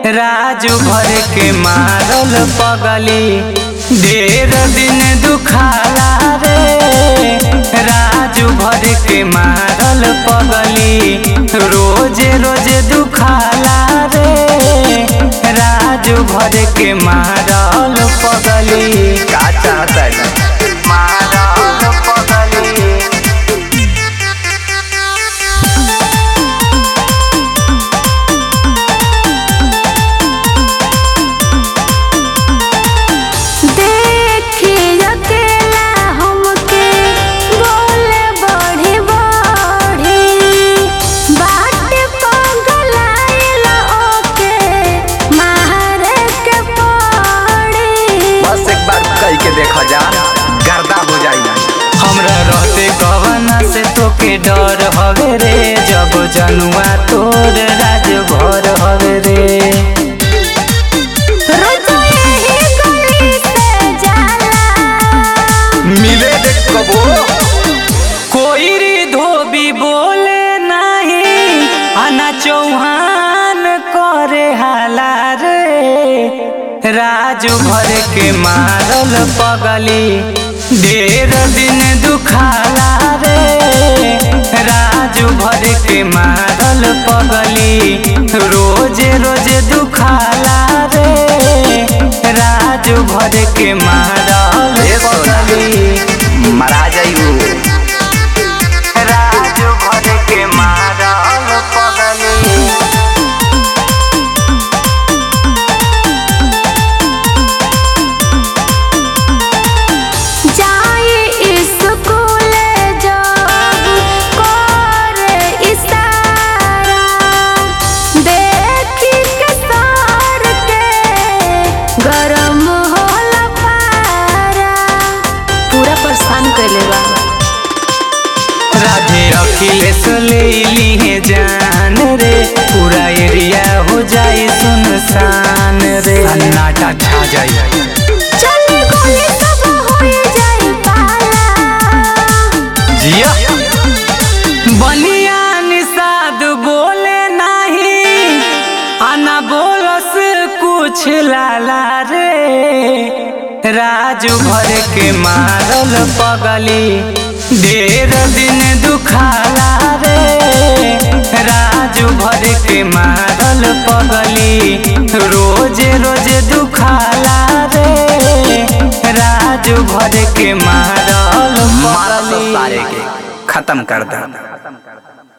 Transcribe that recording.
राजू भर के मारल पगली ढेर दिन दुखाला रे राजू भर के मारल पगली रोजे रोजे दुखाला रे राजू भर के मारल पगली का चाहता मारल पगली देखी अकेला हमके बोले बढ़ी बढ़ी बाट पगलाइला ओके मारे के पड़ी बस एक बार कह के देखा जा गर्दा हो जाई हमरा रहते कवना से तोके डर हवे रे जब जनुआ तोर राज भर हवे रे रोज यही गली से जाला मिले देख कबो कोई री धोबी बोले नहीं आना चौहान करे हाला रे राजू भर के मारल पगली ढेर दिन दुखाला रे राजू भर के मारल पगली रोजे रोजे दुखाला रे राजू भर के मारल ए सोना। पगली मरा जाइयो राजू भर के मारल पगली जाई स्कूल जब करे इशारा देखी के सर के गरम होला पारा पूरा परेशान कैले बा राधे अखिलेश ले ली जान रे पूरा एरिया हो जाए सुनसान रे सन्नाटा छा जाए चली गोली सब होई जाई पाला जिया बनिया निषाद बोले नहीं आना बोलस कुछ लाला रे राजू भर के मारल पगली ढेर दिन दुखाला रे राजू भर के मारल पगली रोजे रोजे दुखाला रे राजू भर के मारल मारा तो पगली सारे के खत्म कर दे